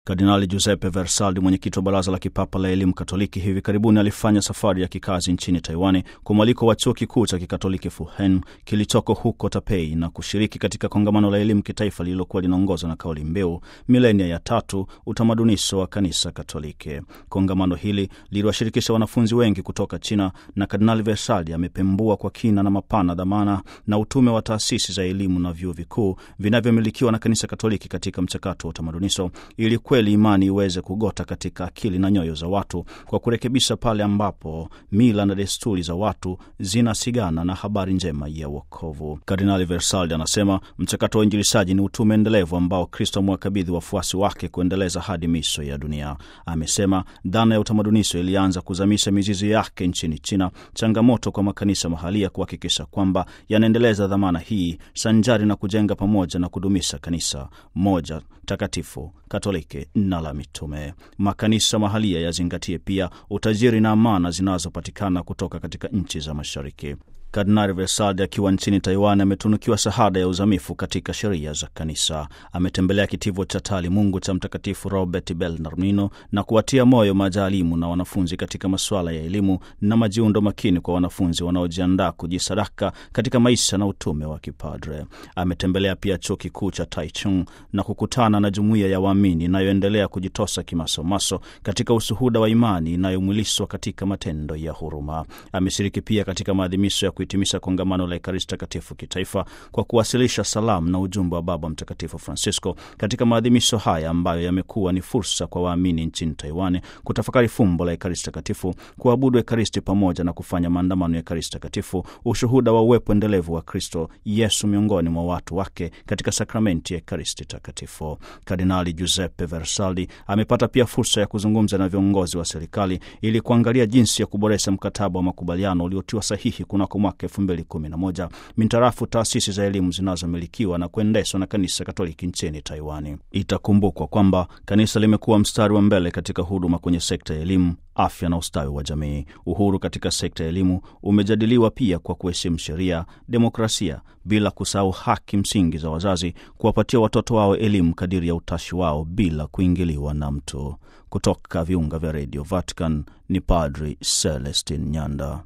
Kardinali Giuseppe Versaldi, mwenyekiti wa Baraza la Kipapa la Elimu Katoliki, hivi karibuni alifanya safari ya kikazi nchini Taiwani kwa mwaliko wa chuo kikuu cha kikatoliki Fuhen kilichoko huko Tapei na kushiriki katika kongamano la elimu kitaifa lililokuwa linaongozwa na kauli mbiu milenia ya tatu, utamadunisho wa kanisa Katoliki. Kongamano hili liliwashirikisha wanafunzi wengi kutoka China na Kardinali Versaldi amepembua kwa kina na mapana dhamana na utume wa taasisi za elimu na vyuo vikuu vinavyomilikiwa na kanisa Katoliki katika mchakato wa utamadunisho ili kweli imani iweze kugota katika akili na nyoyo za watu kwa kurekebisha pale ambapo mila na desturi za watu zinasigana na habari njema ya wokovu. Kardinali Versaldi anasema mchakato wa injilishaji ni utume endelevu ambao Kristo amewakabidhi wafuasi wake kuendeleza hadi miisho ya dunia. Amesema dhana ya utamadunisho ilianza kuzamisha mizizi yake nchini China, changamoto kwa makanisa mahalia kuhakikisha kwamba yanaendeleza dhamana hii sanjari na kujenga pamoja na kudumisha kanisa moja takatifu Katoliki na la mitume. Makanisa mahalia yazingatie pia utajiri na amana zinazopatikana kutoka katika nchi za Mashariki. Kardinali Versaldi akiwa nchini Taiwan ametunukiwa shahada ya uzamifu katika sheria za kanisa. Ametembelea kitivo cha taalimungu cha Mtakatifu Robert Bellarmino na kuwatia moyo majaalimu na wanafunzi katika masuala ya elimu na majiundo makini kwa wanafunzi wanaojiandaa kujisadaka katika maisha na utume wa kipadre. Ametembelea pia chuo kikuu cha Taichung na kukutana na jumuiya ya waamini inayoendelea kujitosa kimasomaso katika ushuhuda wa imani inayomwilishwa katika matendo ya huruma. Ameshiriki pia katika maadhimisho ya kuhitimisha kongamano la Ekaristi Takatifu kitaifa kwa kuwasilisha salamu na ujumbe wa Baba Mtakatifu Francisco katika maadhimisho haya ambayo yamekuwa ni fursa kwa waamini nchini Taiwan kutafakari fumbo la Ekaristi Takatifu, kuabudu Ekaristi pamoja na kufanya maandamano ya Ekaristi Takatifu, ushuhuda wa uwepo endelevu wa Kristo Yesu miongoni mwa watu wake katika sakramenti ya Ekaristi Takatifu. Kardinali Giuseppe Versaldi amepata pia fursa ya kuzungumza na viongozi wa serikali ili kuangalia jinsi ya kuboresha mkataba wa makubaliano uliotiwa sahihi kunako mwaka elfu mbili kumi na moja mintarafu taasisi za elimu zinazomilikiwa na kuendeshwa na kanisa Katoliki nchini Taiwani. Itakumbukwa kwamba kanisa limekuwa mstari wa mbele katika huduma kwenye sekta ya elimu afya na ustawi wa jamii. Uhuru katika sekta ya elimu umejadiliwa pia kwa kuheshimu sheria, demokrasia, bila kusahau haki msingi za wazazi kuwapatia watoto wao elimu kadiri ya utashi wao bila kuingiliwa na mtu. Kutoka viunga vya redio Vatican ni Padri Celestin Nyanda.